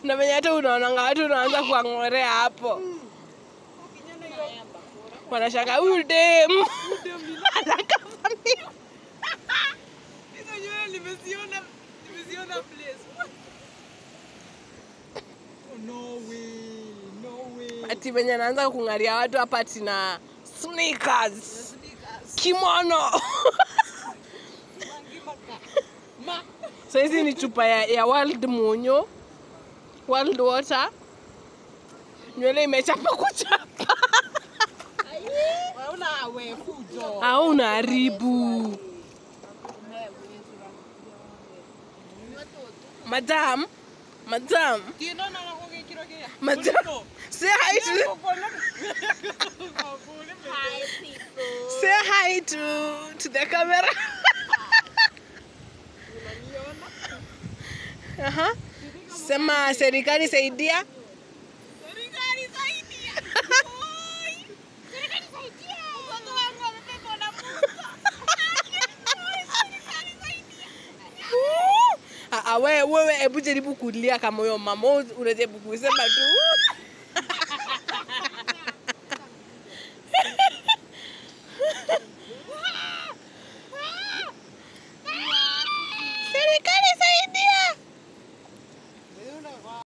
na venye hata unaonanga watu unaanza kuang'orea hapo wanashanga huyu dem anakavamiwa Hizo nywele nimeziona nimeziona place. Oh, no way. No way. ati venye anaanza kung'aria watu hapa ati na sneakers Sneakers. kimono Ma. sahizi ni chupa ya, ya world munyo world water nywele imechapa kuchapa Waona we fujo. au unaharibu madam madam Tiendo na nako kikiro kia. madam say hi to say hi to to the camera Aha. sema serikali saidia Serikali saidia. Oi. Serikali saidia. Mtoto wangu amepigwa na mbuka. Oi, serikali saidia. Ah, ah, wewe wewe hebu jaribu kulia kama huyo mama unajaribu kusema tu